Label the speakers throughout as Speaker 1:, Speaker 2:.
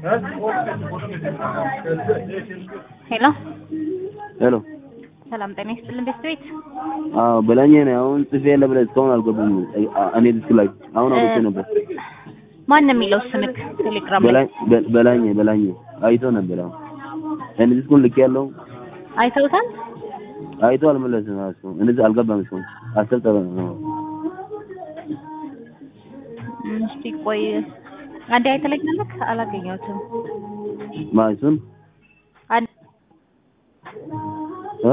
Speaker 1: ሄሎ
Speaker 2: ሄሎ
Speaker 1: ሰላም ጤና ይስጥልን ቤት ቤት
Speaker 2: አዎ በላኝ ነው አሁን ጽፌ የለ ብለህ እስካሁን አልገቡም። እኔ ድስክ ላይ አሁን አውጥቼ ነበር።
Speaker 1: ማን ነው የሚለው ስምክ ቴሌግራም ላይ
Speaker 2: በላኝ በ- በላኝ በላኝ አይቶ ነበር። አሁን እኔ ድስኩን ልክ ያለው
Speaker 1: አይተውታል?
Speaker 2: አይቶ አልመለስም። እሱ እንደዚህ አልገባም። እሱ አስር ጠበ ነው
Speaker 1: እም፣ እስቲ ቆይ አንዴ አይተለኛለክ አላገኘሁትም።
Speaker 2: ማሱን
Speaker 1: አንድ
Speaker 2: እ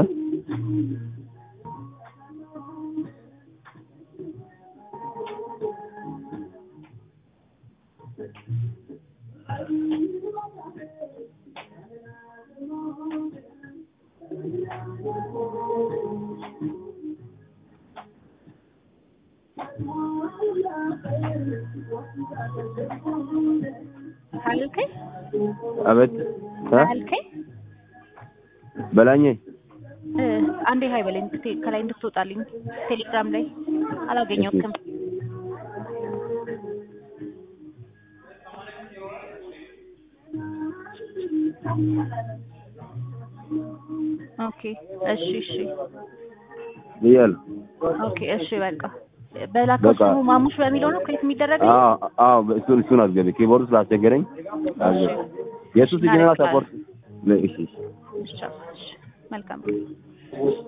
Speaker 1: አልከኝ
Speaker 2: አቤት እ
Speaker 1: አልከኝ
Speaker 2: በላኝ
Speaker 1: እ አንዴ ሀይ በለኝ ቴ- ከላይ እንድትወጣልኝ ቴሌግራም ላይ አላገኘሁትም። ኦኬ እሺ እሺ
Speaker 2: ብያለሁ።
Speaker 1: ኦኬ እሺ በቃ በላከው
Speaker 2: በቃ።
Speaker 1: ስሙ ማሙሽ በሚለው ነው ክሬት የሚደረገው?
Speaker 2: አዎ አዎ እሱን እሱን አስገቢ። ኪቦርድ ስላስቸገረኝ አስገቢ። የሱ ሲግናል ሰፖርት እሺ እሺ
Speaker 1: እሺ እሺ መልካም